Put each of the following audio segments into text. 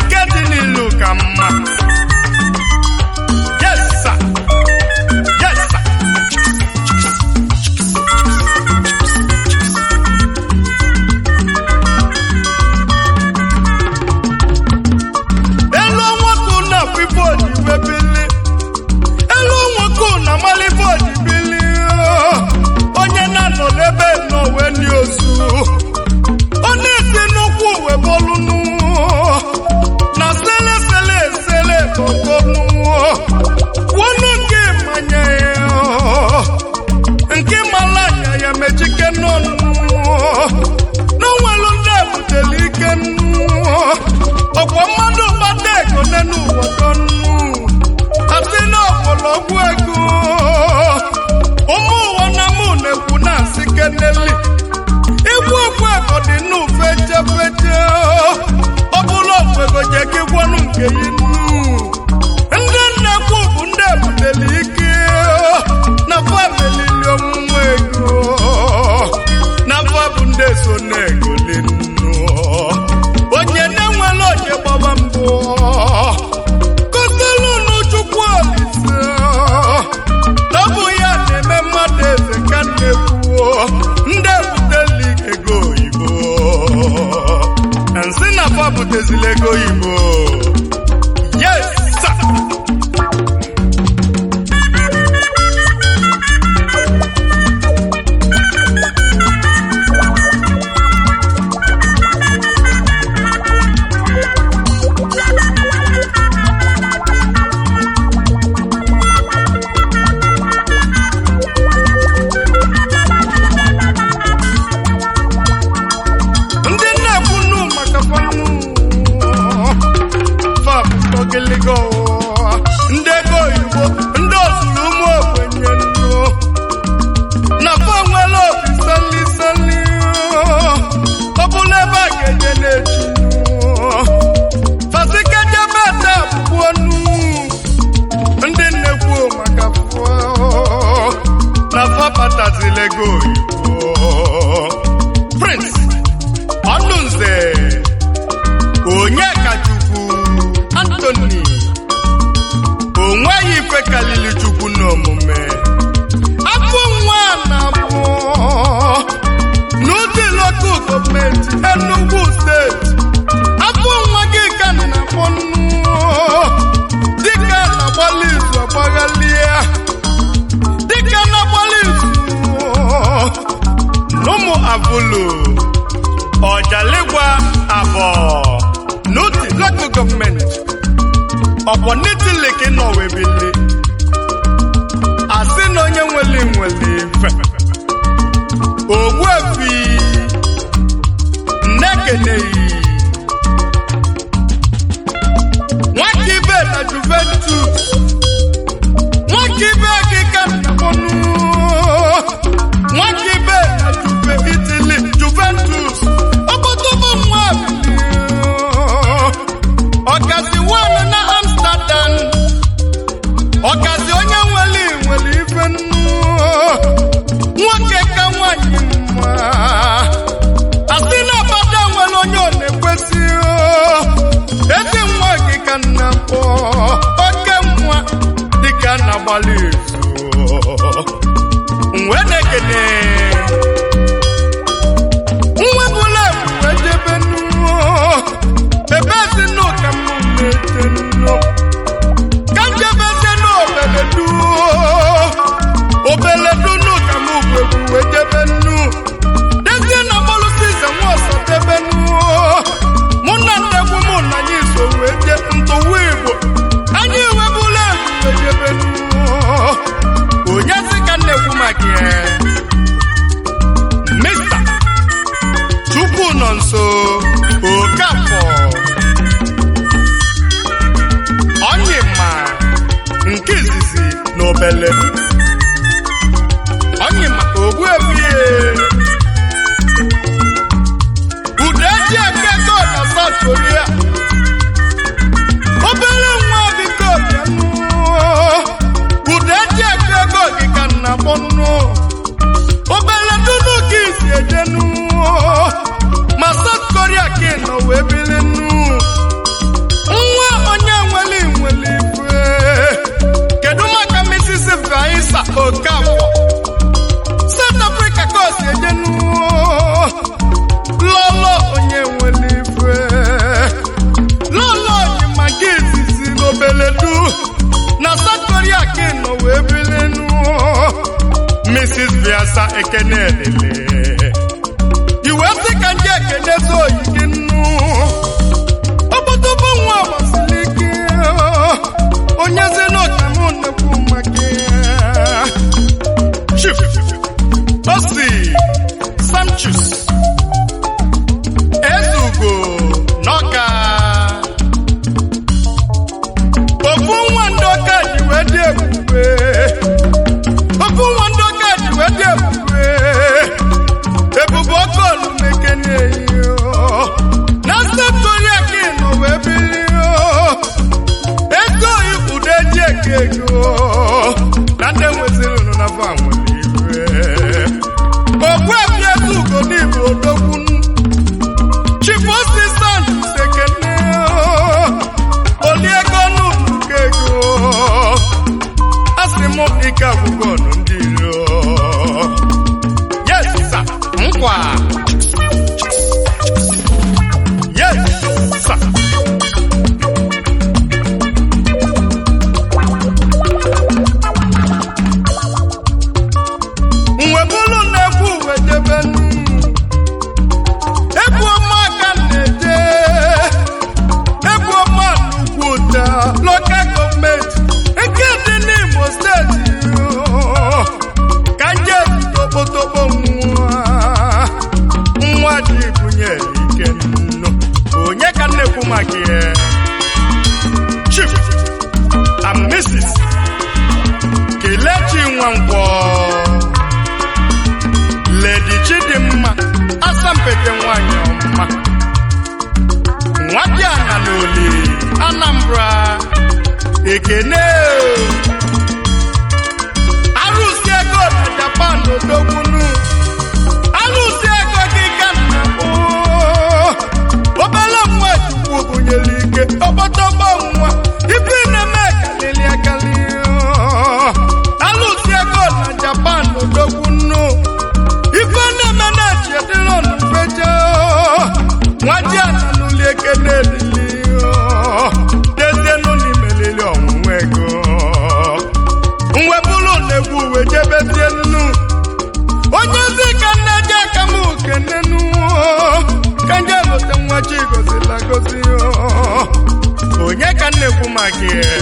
nke dị n'ilu ka mma yes sir yes sir elu nwoke na pipo ojibebili elu nwoke na malibo ojibili onye na-anọ n'ebe n'owe ndị ozu ọ na-esi n'ụkwụ uwe bolunu na sele sele sele bokonu kwonu nke manye nke mala anya ya mechike n'ọnụ n'onwelu ndị ebutele ike ọkwa mmadụ gbata ego n'enu ụwa kọnụ asị na ọgbọlọgwụ ego ụmụ ụwa na mụ na-ekwu na-asị keneli igwe okwu ego dị n'ufe chefeche ọ bụla okwego je ka ịgwanụ nke yi nnu ndị nnekwu bụ ndị ebutele ike na famelili ọmụmụ ego na fa bụ ndị so na-egoli nnu onye na-enwere onye gbaba mbụ kotelunu chukwu olise ọ bụ ya na-eme mmadụ eze ka na-ekwuo ndị ebuteli ego oyibo nsị na fa butezila ego oyibo yes sir. ndị na-ekwu nnu maka fanụ fam ogiligo ndị ego oyibo ndị ozuru ụmụ ogbenye nnu na fa nwere obi sali sali ọ bụla ebe a ga-enye na-echi fasikejebe ete abụọ nnu ndị na-ekwu maka fụọ na fa batazila ego oyibo prince ọnụnze onye kachukwu antoni onweghị ife kalili chukwu n'omume afọ nwa na abụọ n'ụdị lokal gọọmenti Enugu steeti afọ nwa gị ka na akpọ dịka na-agbalị izu agbaghalie dịka na-agbalị izu n'ụmụ abụlụ ọjaligwa abọ n'otu local gọọmenti ọkwọ n'itili nọ webili asị na onye nwere nwere ife ogbuefi nnekeneyi nwaka ibe na juventus nwaka ibe gị ka nnakpọnụ nwaka ibe na juve itili juventus ọkpọtọbọ nwa ọkazi wan na amsterdam ọkazi onye nwere nwere ife nnu nwoke ka nwanyị mma asị na abada nwere onye ọ na-ekwesị ezi nwa gị ka nna kpọ oke nwa dịka na agbalị izu mgbe na-ekene nwa bụla ebube jebe nnu ebe ezi nnu ka m na-eje nnu ka njebe eze n'obele du obele du nnu ka m bụ ebube jebe nnu dezie na mọlụsi ize nwa ọsọ debe nnu mụ na ndegwu mụ na anyị so wee je ntụwa igbo anyị ewebula ebube jebe nnu onye sị ka nnekwu maka ya mista chukwu nọ nso okafọ ọnyịma nke izizi na obele ọnyịma ogbuebie ude eji eke ego na South Korea obere nwa biko bịanụ ude eji eke ego gị ka nna kpọnụ obere dunu ka isi ejenu ma South Korea ka ị nọ wee bili nnu asa ekene elele iwe sị ka ndị ekene zo oyi gị nnu ọgbọtọgbọ nwa gbasiri ike onye zi n'ọka m nnekwu maka ya. chief osi samchus ezugo n'ọka ofu nwa ndị ọka ji wee dị ebube ofu nwa ndị ọka ji wee dị ebube ebube ọkụ olumekene na steeti onye ka ị nọ wee bili ego ikwudo eji eke ego na ndị nweziri unu na fa nwere iwe ogbu ebi eze ugo n'igbo odogwu chief osisant sekene oli ego n'ubuka ego asị m ike agwụgwọ ọnụ ndị iro yes sir nkwa yes sir mgbe bụrụ na-ekwu uwe debe egwu ọma ka m na-eje egwu ọma n'ugwu ụta lokal gọọmenti nke dị n'Imo steeti ka nje tokpotokpo nwa nwa dị bunyere ike nnu onye ka m na-ekwu maka ya chief and mrs kelechi nwankwọ Lady Chidimma asampete nwanyị ọma nwadiana n'oli Anambra ekene arụsị ego na Japan odogbunu arụsị ego gị ka nna obele nwa chukwu bunyere ike ọgbọtọgbọ nwa ife na-eme kalili akali arụsị ego na Japan odogbunu ife na-eme na-echi edịrọ n'ufeje nwaji ana n'ụlọ ekene elili dezienụ n'imelili ọnwụnwa ego mwebụrụ na-egwu uwe jebezie nnu onye ozi ka nne ji aka m kenenu ka nje lote nwa chi gozila gozi onye ka m na-ekwu maka ya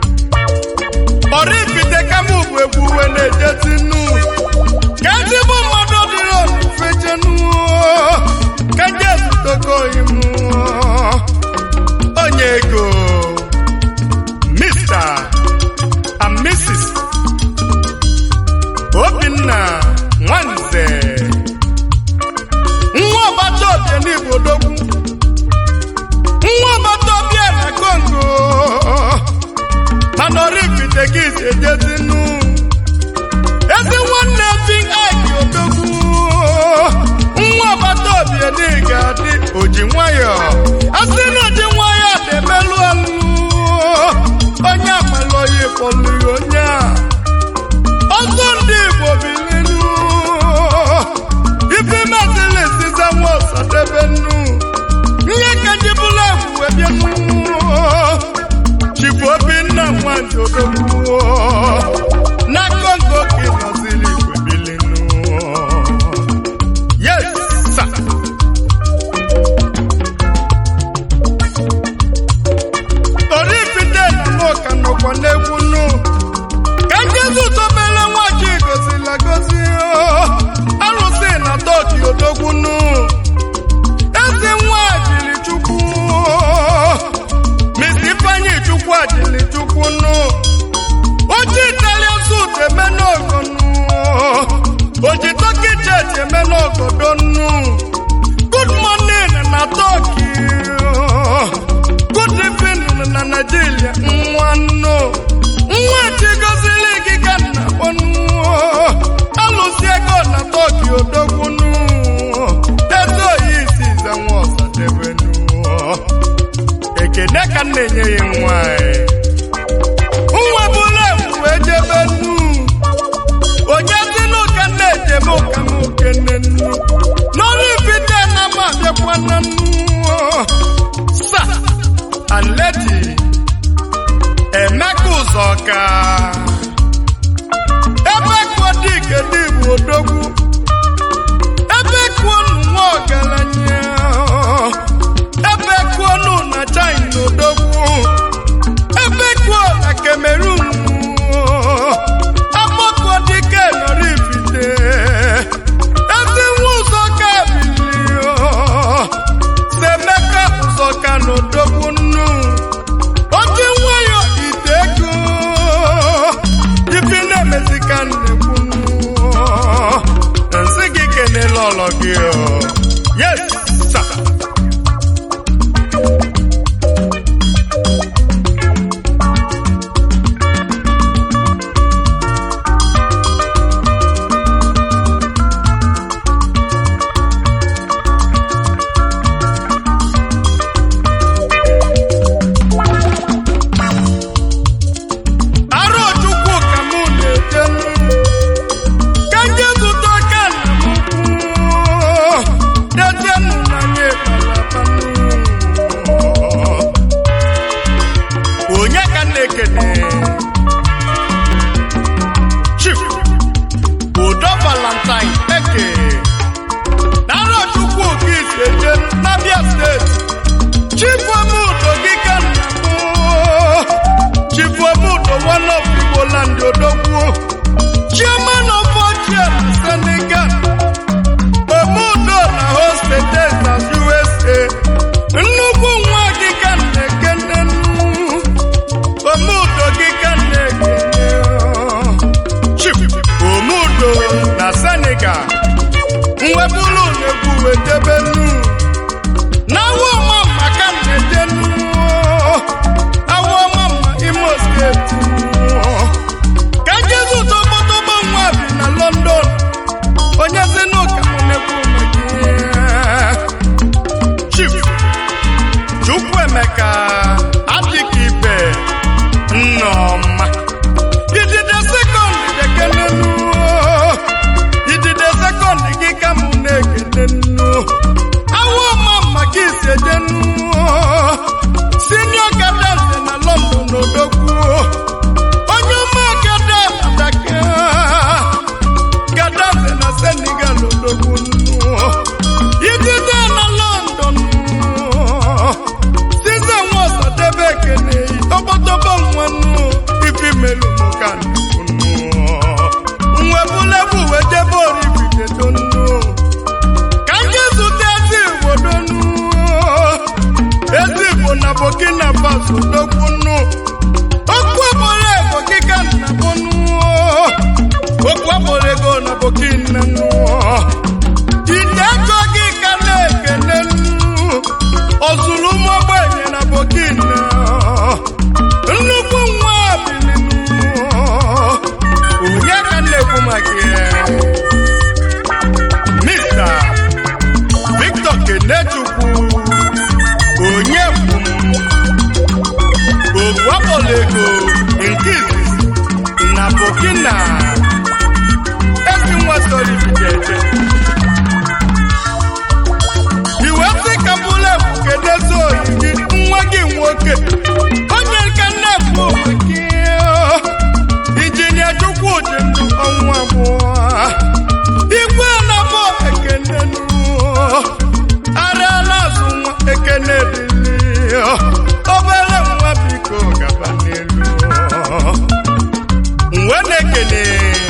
ọrịpite ka m bụ egwu uwe na-ejezi nnu ka ezigbo mmadụ dịrị ofechenu ka nje zutoko imu onye ego Mr. and Mrs. Obinna Nwanze nwa ọbata obie n'Igbo dogwu nwa ọbata obie na Kongo mana ọrịpite gị si ejezinu ezi nwanne fi aiki odogwu nwa ọbata obi dị ga-adị oji nwayọ asị na oji nwayọ na-emelụ ọlụ onye amalụ oyi kpọlụghị onye a ọzọ ndị igbo bilinu ife mazili siza nwa ọsadebe nnu ihe ka ji bụla egwu wee bịa nnu chifu obinna nwanji odogwu na kongo ka ịnọziri igwe bilinu yes sir. orifite na n'ụka nọkwa n'egwu nnu ka njezu tobere nwaji gozila gozi arụsị na toki odogwu nnu ezi nwa jiri chukwu misi ifeanyi chukwu ajili chukwu nnu oji italian suit eme n'ogo nnu oji turkey jet eme n'ogodo nnu good morning na turkey good evening na Nigeria nwa nnu nwa chigozili gị ka nna kpọnụ alụsi ego na turkey odogwu nnu etu oyi isi ize nwa ọsadebe nnu ekene ka m na-enye ya nwanyị nwa bụla ewu wee jebe nnu onye si n'ụka na-ejebe ụka m okene nnu n'ọrụ ifite na m abịakwa na nnu sa and lady emeka ụzọka ebe ka ọ dị kedu bụ odogwu ebe kuonu nwa ọgaranya ebe kuonu na china odogwu ebe kuo na cameroon agbakọ dike nọrọ ifite ezi nwa ụzọ ka bilio semeka ụzọ ka na odogwu nnu oji nwayọ ite ego ifi na-emezi ka nnekwu nsị gị kenela ọlọ gị o. yes sir. Arochukwu ka mụ na-eje ka nje zụta ka nna m kwuo dejenụ na nye onye ka m na-ekene Chief Udo Valentine Eke na Arochukwu ka isi eje n'Abia steeti Chief Omudo gị ka nna m Chief Omudo one of Igbo land Odogwu Chairman of Ochie na Senegal Omudo na hostages na USA nnukwu nwa gị ka na-ekene Omudo gị ka na-ekene Chief Omudo na Senegal mwebulu na-egwu wetebe nnu n'awa ọma maka na-edenu awa ọma mma imo steeti ka jezu tọgbọtọgbọ nwa bi na london onye si n'ụka m na-ekwu maka chief chukwuemeka adịghị ibe nneọma idide sekọnd dekelenu idide sekọnd gị ka mụ na-ekele nnu awa ọma maka isi ejenu sinio gadanse na london odogwu onye ọma gada adaka gadanse na senegal odogwu nnu idide na london size nwa ọsadebe ekene tọgbọtọgbọ nwa nnu ifi melu mụka nwebulebu wee jebe oribidedo nnu ka ndị zụta ezi igbo donu ezi igbo na burkina faso dokwu nnu okwu agboro ego kika na bonu okwu agboro ego na burkina nnu ite ego gị ka na-ekene nnu ozuru ụmụ ogbenye na burkina nnukwu nwa bilinu onye ka m na-ekwu maka ya Mr. Victor Kenechukwu onye kwum ogwapolego nke izizi na Burkina ezi nwa soribidede iwe sị ka bụla ebu kedezi oyi gị nwa gị nwoke onye ka nna-ekwu maka injinia Chukwudị ndụ ọnwa abụọ igwe na-abụ ekene nụ ara na-azụ nwa ekene dịlị obere nwa biko gaba n'elu nwe na-ekene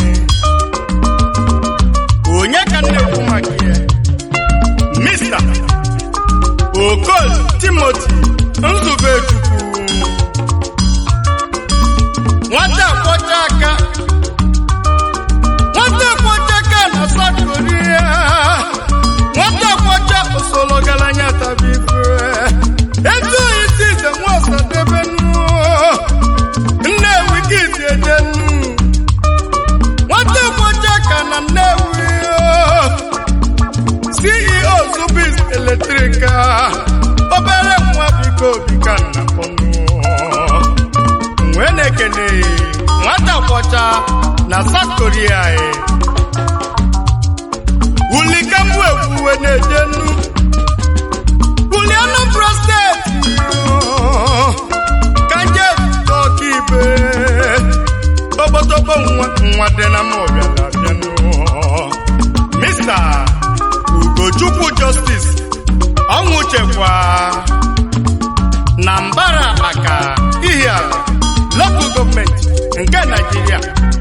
onye ka na-ekwu maka ya mista okol timoti nzubechukwu nwata kwọcha aka nwata kwọcha aka na South Korea nwata kwọcha osolo galanya tabife etu oyi si ize nwa ọsadebe nnu nnewi kiti eje nnu nwata kwọcha aka na nnewi CEO Zubis Eletrika obere nwa biko bika nna pọnụ wee na-ekene nwata kwọcha na South Korea e wulikambu egwuwe na-eje nnu wuli Anambra steeti ka nje ọka ibe ogbotogbo nwa nwa dị na mọbịa na-abịa nke naijiria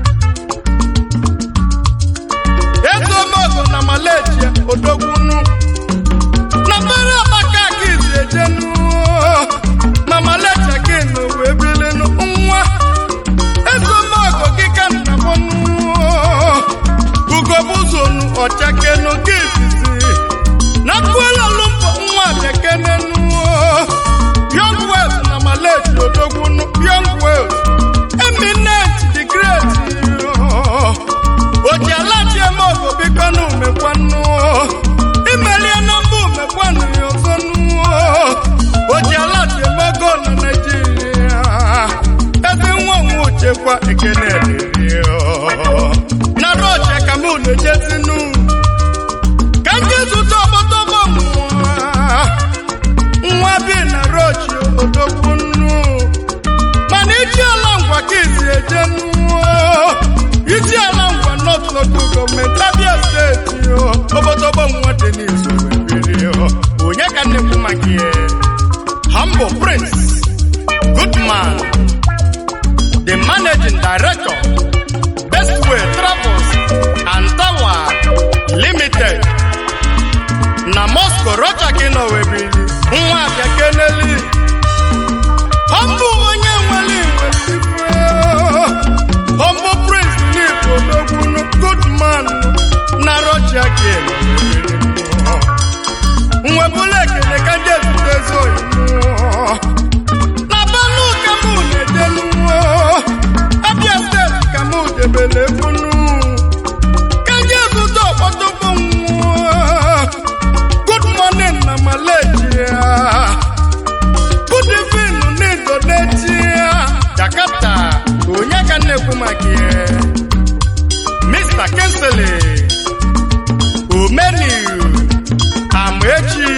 ezuomogo na malaysia odogbunu na bere amaka ka izi ejenu na malaysia gịnụ wee bilinu nwa ezuomogo gị ka nna mụnụ ugobuzonu ọchakenu gị izizi na kwela lumpo nwa bekenenu young wales na malaysia odogbunu young wales eminent the great oji alaji eme ogo bikonu mekwanu imelie na mba mekwanu ya ọzọnu oji alaji eme ogo na naijiria ebe nwa onwe uchekwa ekene dịrị na roche ka mụ na-ejezinu ka ndị zụta ọgbọtọgbọ nwa nwa bi na rochi odogwu nnu mana iji ala ngwa ka izi eje nuo iji ala ngwa north local gọọmenti abia steeti o obodobo nwa dị n'izu webiri onye ka nnekwu maka ihe humble prince goodman the managing director bestway travels and tower limited na moscow rocha ka ị nọ webiri nwa abịa keneli Humble onye nwere iwe ife Humble prince n'Igbo n'ogwunu good man na rocha ka ị nọ nwebụla ekele ka ndị ezute ezi oyibo na banu ka mụ na-edelu abịa steeti ka mụ debere ekwunu ka ndị ezute ọkpọtọkpọ nwa good morning na malaysia good evening na indonesia jakarta onye ka na-ekwu maka ihe mr kinsley omeniu amaechi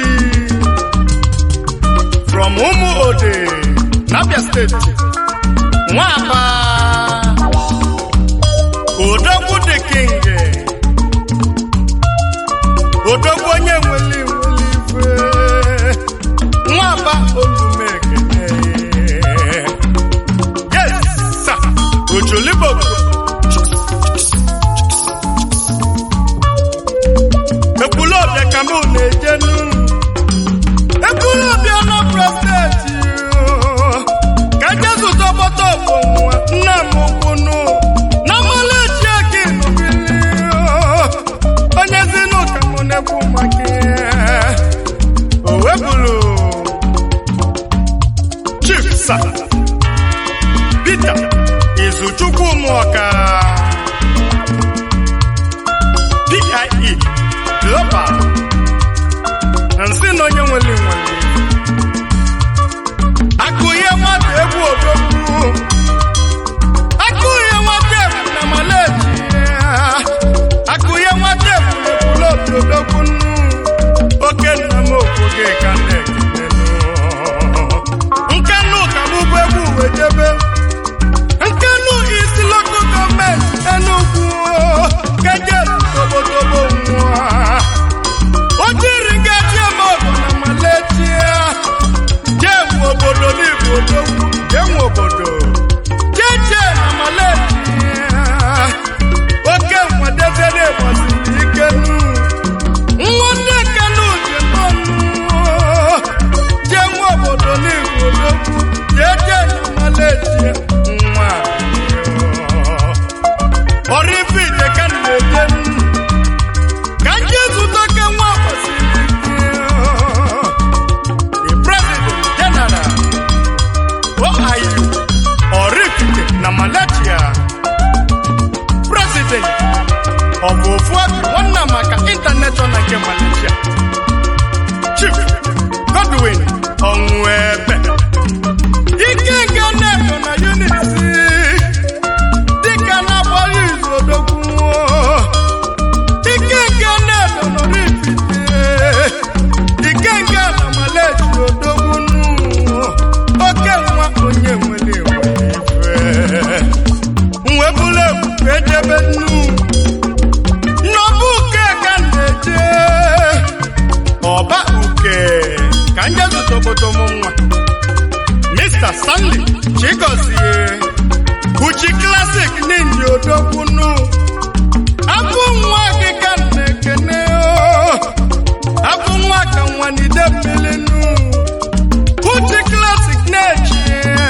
from ụmụ ode n'abia steeti nwaba odogwu the king odogwu onye nwere nwere ife nwaba olumekene yes sir ojoliboko ekwulobịa ka mụ na-ejenu ekwulobịa n'ọbụla steeti ka jesu tọgbọtọ bụ nwa nna m ukwunu na mmalịchi aka inubili onye zinu ka mụ na-ekwu maka ihe o webụrụ chief sa peter izuchukwu mụọka pie global nsị na onye nwere nwere akụ ihe nwata egwu odogwu akụ ihe nwata egwu na maleji akụ ihe nwata egwu na ekwula obi odogwu nnu oke nna m okwoge ka na-ekenenu nkanu ka m bụ egwu uwe jebe nkanu isi loko gọọmenti enugwu keje tobotobo nwa o jiri ngaji eme ogo na maletia jee nwe obodo n'igbo odogwu jee nwe obodo jee jee na maletia oke nwadebe na-egbasiri ike nu nwa ndị kanu ji nọnụ jee nwe obodo n'igbo odogwu jee jee na maletia nwa orifite ka m na-eje nnu ka ndị zụta ka nwa kwesịrị the president general oiu orifite na malaysia president of ofuabi nwanna maka international nke malaysia chief godwin onwebe ike nke na-eto na unity dịka na-agbalị izu odogwu ike nke na-edo nọrọ ifite ike nke na maleji odogwu nnu oke nwa onye nwere nwere ife nwebula egwu ejebe nnu nnọba uke ka m na-eje ọba uke ka nje zụta obodo m nwa mr stanley chigozie uchikla odokwunu abụ nwa gị ka m na-ekene o. abụ nwa ka nwa n'ide mmiri nu uchi klasik na-eji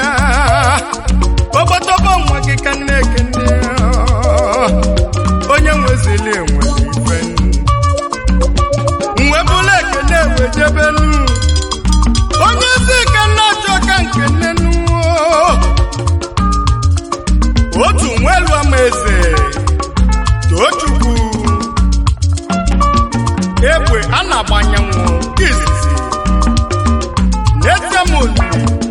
obodobo nwa gị ka m na-ekene o. onye nwezili enwe ife nwe bụla ekene wejebenu onye si ka nna achọ ka nke nnenu otu nwelu ama eze tochukwu egbe a na-agbanyenwu izizi n'etemoli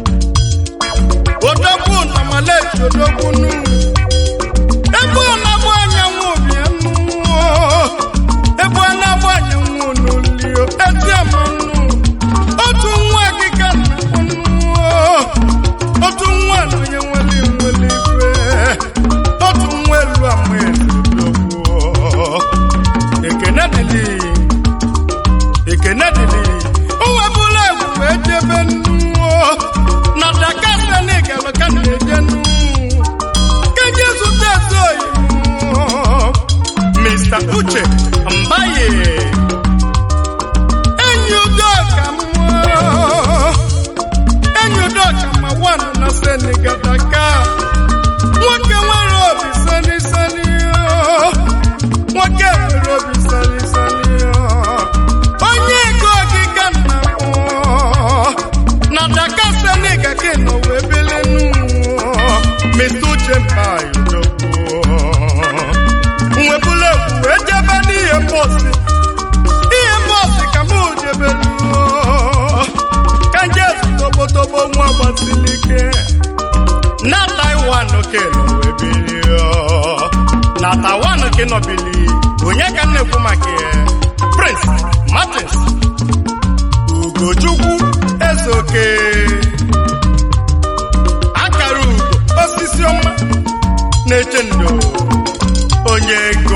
odogwu na malachi odogbunu ebe ọ na-agba anyanwụ bianu ebe ọ na-agba anyanwụ n'olio eziamanụ otu nwa gị ka na-akpọnụ otu nwa na onye nwere nwere ife otu nwa elu ama ezidogbo ekene dịlị ekene dịlị o webụla egwu wee jebe nnu na daka senegal ka na-eje nnu ka je zụta ezi oyi mr uche mbaye enyi udoka mmụọ enyi udoka ma wanụ na senegal daka nwoke nwere obi sani sani o. nwoke nwere obi sani sani o. onye ego ogige nna m na daka senegal ka nọ wee belenu mr uche mbaye nwebula egwu wee jebe n'ihe mbọsi ihe mbọsi ka mụ jebelu ka nje tobotobo nwa gbasiri ike na taiwan kelo wee bili na taiwan ke nọbili onye ka m na-ekwu maka ya prince martins ugochukwu ezeoke akara ugo osisi ọma na-eche ndo onye ego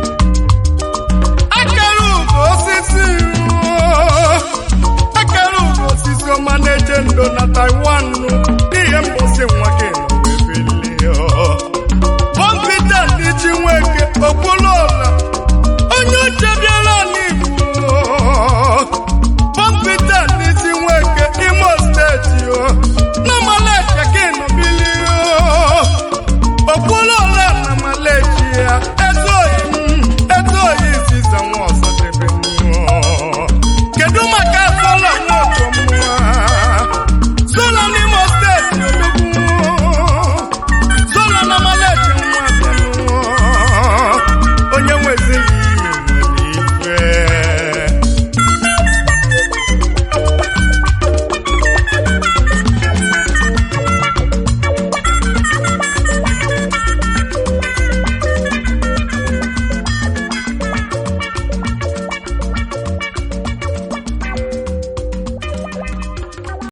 akara ugo osisi akara ugo osisi ọma na-eche ndo na taiwan ihe mbosi nwa gị nọ wee bilie bọmpita dịchi nweke okpulola onye uche bịara n'igbo bọmpita dịchi nweke imo steeti na malaika gị nọ bilie okpulola na malaysia ezoghị m ezoghị iziza nwa ọzọ debe kedu maka